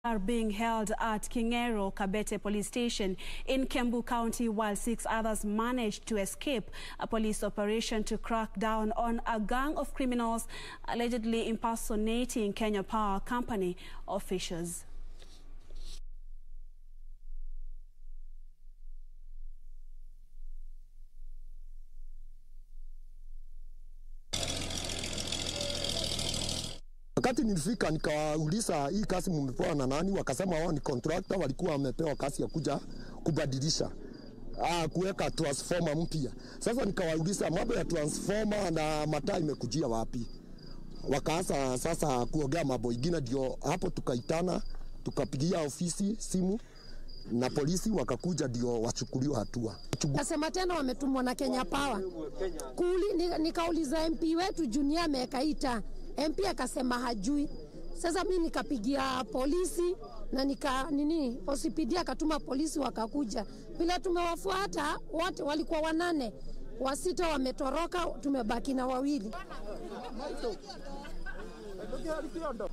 are being held at Kingero Kabete Police Station in Kembu County while six others managed to escape a police operation to crack down on a gang of criminals allegedly impersonating Kenya Power Company officials. Wakati nilifika nikawauliza hii kazi mmepewa na nani? Wakasema wao ni contractor, walikuwa wamepewa kazi ya kuja kubadilisha ah, kuweka transformer mpya. Sasa nikawauliza mambo ya transformer na mataa imekujia wapi? Wakaanza sasa kuongea mambo ingine, ndio hapo tukaitana, tukapigia ofisi simu na polisi wakakuja, ndio wachukuliwe hatua. Kasema tena wametumwa na Kenya Power. Kuli, ni- nikauliza MP wetu Junior amekaita. MP akasema hajui. Sasa mi nikapigia polisi na nika nini, OCPD akatuma polisi wakakuja. Bila tumewafuata wote walikuwa wanane, wasita wametoroka, tumebaki na wawili.